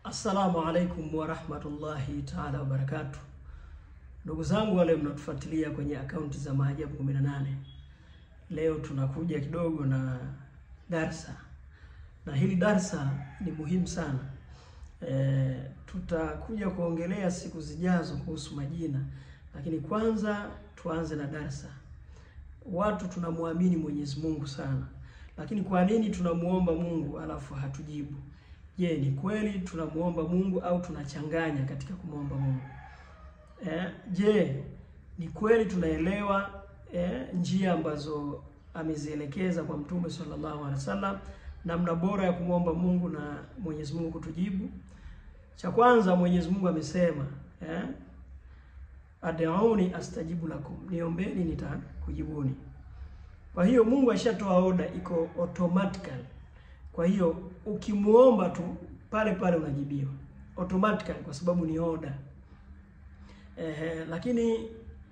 Assalamu alaikum warahmatullahi taala wabarakatuh. Ndugu zangu wale mnatufuatilia kwenye akaunti za Maajabu 18, leo tunakuja kidogo na darsa, na hili darsa ni muhimu sana. E, tutakuja kuongelea siku zijazo kuhusu majina, lakini kwanza tuanze na darsa. Watu tunamwamini Mwenyezi Mungu sana, lakini kwa nini tunamuomba Mungu alafu hatujibu? Je, ni kweli tunamuomba Mungu au tunachanganya katika kumwomba Mungu? Eh, je, ni kweli tunaelewa eh, njia ambazo amezielekeza kwa Mtume sallallahu alaihi wasallam, namna bora ya kumwomba Mungu na Mwenyezi Mungu kutujibu? Cha kwanza Mwenyezi Mungu amesema eh, ad'uni astajibu lakum, niombeni nitakujibuni. Kwa hiyo Mungu ashatoa oda, iko automatically kwa hiyo ukimuomba tu pale pale unajibiwa automatically kwa sababu ni oda. Ehe, lakini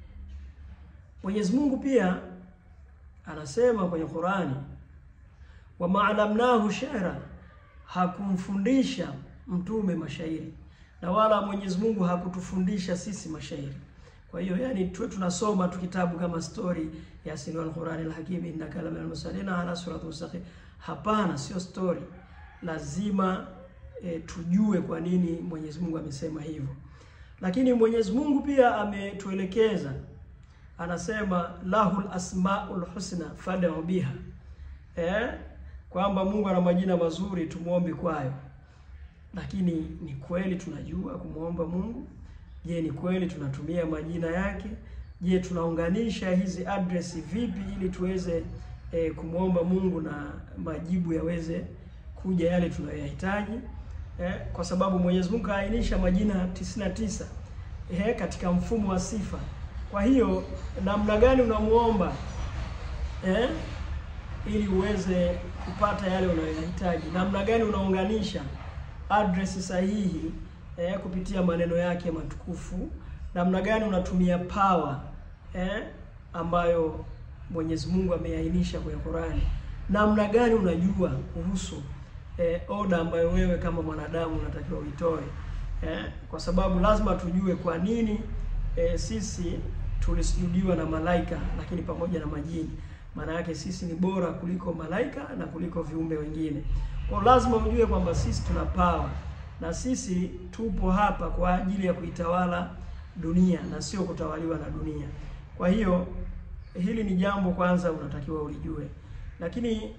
Mwenyezi Mungu pia anasema kwenye Qurani, wa maalamnahu shaira, hakumfundisha mtume mashairi na wala Mwenyezi Mungu hakutufundisha sisi mashairi. Kwa hiyo yani tuwe tunasoma tu kitabu kama story ya Sinwal Qurani al-Hakim innaka laminal mursalin ala siratin mustaqim. Hapana, sio story. Lazima e, tujue kwa nini Mwenyezi Mungu amesema hivyo. Lakini Mwenyezi Mungu pia ametuelekeza, anasema lahul asmaul husna fad'u biha, eh, kwamba Mungu ana majina mazuri tumuombe kwayo. Lakini ni kweli tunajua kumwomba Mungu? Je, ni kweli tunatumia majina yake? Je, tunaunganisha hizi address vipi ili tuweze e, kumwomba Mungu na majibu yaweze kuja yale tunayoyahitaji? E, kwa sababu Mwenyezi Mungu kaainisha majina 99 e, katika mfumo wa sifa. Kwa hiyo namna gani unamuomba e, ili uweze kupata yale unayoyahitaji? Namna gani unaunganisha address sahihi eh, kupitia maneno yake matukufu. Namna gani unatumia power eh, ambayo Mwenyezi Mungu ameainisha kwenye Qur'ani. Namna gani unajua kuhusu eh, oda ambayo wewe kama mwanadamu unatakiwa uitoe eh, kwa sababu lazima tujue kwa nini eh, sisi tulisujudiwa na malaika lakini pamoja na majini. Maana yake sisi ni bora kuliko malaika na kuliko viumbe wengine. Kwa lazima ujue kwamba sisi tuna power na sisi tupo hapa kwa ajili ya kuitawala dunia na sio kutawaliwa na dunia. Kwa hiyo hili ni jambo kwanza unatakiwa ulijue, lakini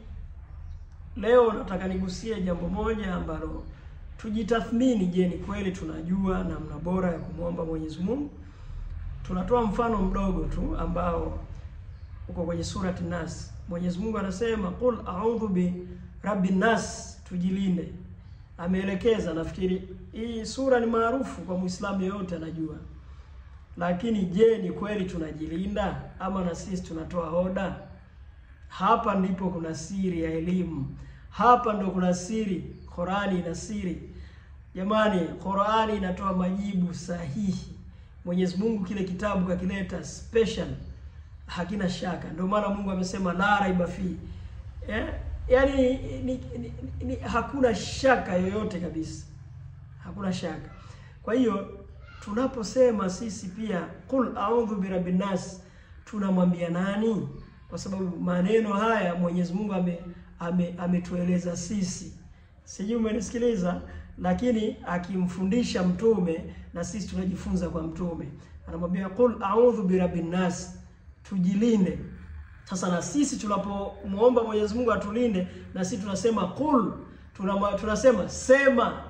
leo nataka nigusie jambo moja ambalo tujitathmini. Je, ni kweli tunajua namna bora ya kumwomba Mwenyezi Mungu? Tunatoa mfano mdogo tu ambao uko kwenye surati Nas. Mwenyezi Mungu anasema qul a'udhu bi rabbin nas, tujilinde ameelekeza. Nafikiri hii sura ni maarufu kwa Muislamu yeyote anajua, lakini je, ni kweli tunajilinda ama na sisi tunatoa hoda? Hapa ndipo kuna siri ya elimu, hapa ndo kuna siri. Qurani ina siri jamani, Qurani inatoa majibu sahihi. Mwenyezi Mungu kile kitabu kakileta special, hakina shaka. Ndio maana Mungu amesema la raiba fi eh? Yaani ni, ni, ni, hakuna shaka yoyote kabisa, hakuna shaka. Kwa hiyo tunaposema sisi pia qul a'udhu birabbin nas, tunamwambia nani? Kwa sababu maneno haya Mwenyezi Mungu ame, ame, ametueleza sisi, sijui umenisikiliza, lakini akimfundisha mtume na sisi tunajifunza kwa mtume, anamwambia qul a'udhu birabbin nas, tujilinde sasa na sisi tunapomwomba Mwenyezi Mungu atulinde, na sisi tunasema qul, tunama, tunasema sema.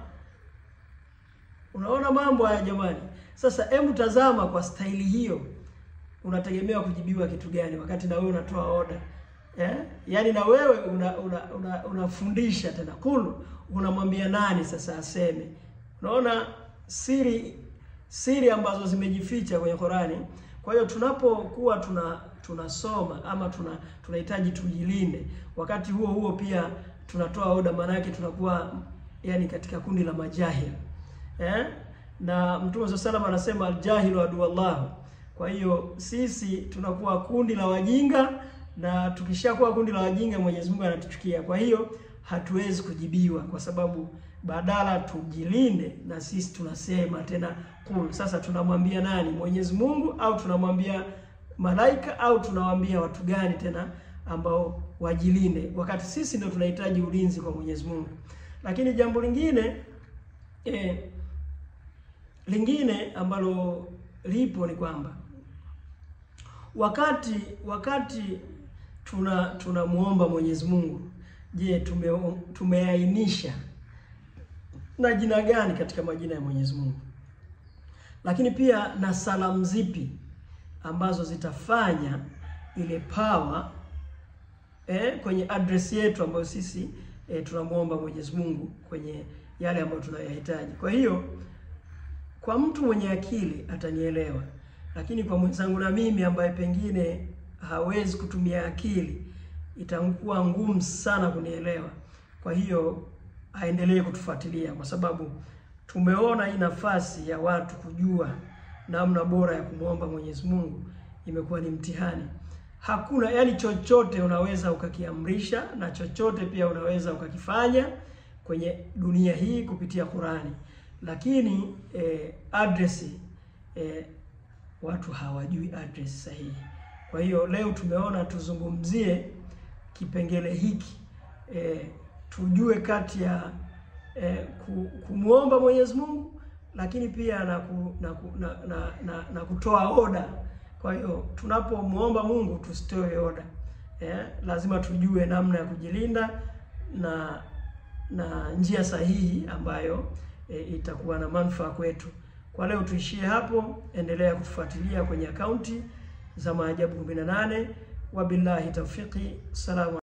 Unaona mambo haya jamani. Sasa hebu tazama, kwa staili hiyo unategemea kujibiwa kitu gani wakati na wewe unatoa oda eh? Yaani na wewe unafundisha una, una tena qul, unamwambia nani sasa aseme? Unaona siri siri ambazo zimejificha kwenye Qurani. Kwa hiyo tunapokuwa tuna tunasoma ama tuna tunahitaji tujilinde, wakati huo huo pia tunatoa oda, maana yake tunakuwa yani katika kundi la majahil eh? na Mtume swalla salam anasema aljahilu aduwallahu. Kwa hiyo sisi tunakuwa kundi la wajinga, na tukishakuwa kundi la wajinga Mwenyezi Mungu anatuchukia. Kwa hiyo hatuwezi kujibiwa kwa sababu badala tujilinde, na sisi tunasema tena kul. Sasa tunamwambia nani? Mwenyezi Mungu au tunamwambia malaika au tunawaambia watu gani tena ambao wajilinde, wakati sisi ndio tunahitaji ulinzi kwa Mwenyezi Mungu. Lakini jambo lingine eh, lingine ambalo lipo ni kwamba wakati wakati tuna tunamuomba Mwenyezi Mungu, je, tume tumeainisha na jina gani katika majina ya Mwenyezi Mungu? Lakini pia na salamu zipi ambazo zitafanya ile power eh, kwenye address yetu ambayo sisi eh, tunamuomba Mwenyezi Mungu kwenye yale ambayo tunayohitaji. Kwa hiyo kwa mtu mwenye akili atanielewa, lakini kwa mwenzangu na mimi ambaye pengine hawezi kutumia akili itakuwa ngumu sana kunielewa. Kwa hiyo aendelee kutufuatilia, kwa sababu tumeona hii nafasi ya watu kujua namna bora ya kumwomba Mwenyezi Mungu imekuwa ni mtihani. Hakuna yani, chochote unaweza ukakiamrisha na chochote pia unaweza ukakifanya kwenye dunia hii kupitia Qurani, lakini eh, address eh, watu hawajui address sahihi. Kwa hiyo leo tumeona tuzungumzie kipengele hiki eh, tujue kati ya eh, kumwomba Mwenyezi Mungu lakini pia na, ku, na, ku, na, na, na, na kutoa oda. Kwa hiyo tunapomwomba Mungu tusitoe oda eh, lazima tujue namna ya kujilinda na na njia sahihi ambayo eh, itakuwa na manufaa kwetu. Kwa leo tuishie hapo, endelea kutufuatilia kwenye akaunti za Maajabu 18. Wabillahi tawfiki, salamu